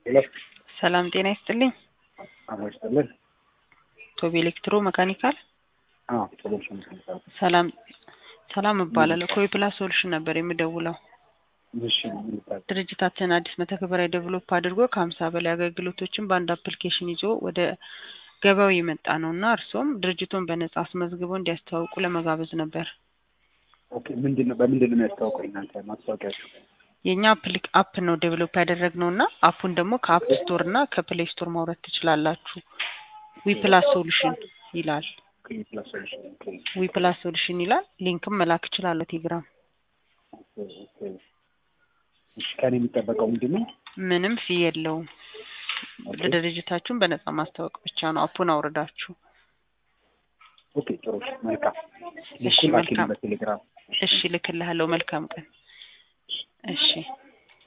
ሄሎ ሰላም ጤና ይስጥልኝ። አሞ ይስጥልን። ቶቢ ኤሌክትሮ መካኒካል አዎ ሶሉሽን ይፈልጋል። ሰላም ሰላም እባላለሁ። ኮዊ ፕላስ ሶሉሽን ነበር የምደውለው። እሺ ይልታል። ድርጅታችን አዲስ መተግበሪያ ዴቨሎፕ አድርጎ ከሀምሳ በላይ አገልግሎቶችን በአንድ አፕሊኬሽን ይዞ ወደ ገበያው የመጣ ነው እና እርስዎም ድርጅቱን በነጻ አስመዝግበው እንዲያስተዋውቁ ለመጋበዝ ነበር። ኦኬ ምንድን ነው በምንድን ነው የሚያስታውቀው እናንተ ማስታወቂያችሁ? የእኛ አፕሊክ አፕ ነው ዴቨሎፕ ያደረግነው እና አፑን ደግሞ ከአፕ ስቶር እና ከፕሌይ ስቶር ማውረድ ትችላላችሁ። ዊ ፕላስ ሶሉሽን ይላል። ኦኬ ፕላስ ሶሉሽን ኦኬ ዊ ፕላስ ሶሉሽን ይላል። ሊንክም መላክ እችላለሁ ቴሌግራም። ኦኬ ኦኬ። እሺ ከኔ የሚጠበቀው ምንድን ነው? ምንም ፊ የለውም። ኦኬ ለድርጅታችሁን በነጻ ማስታወቅ ብቻ ነው። አፑን አውርዳችሁ። ኦኬ ጥሩ መልካም። እሺ ሊንኩን ላኪልኝ መልካም። በቴሌግራም። እሺ ልክልሃለሁ። መልካም ቀን። እሺ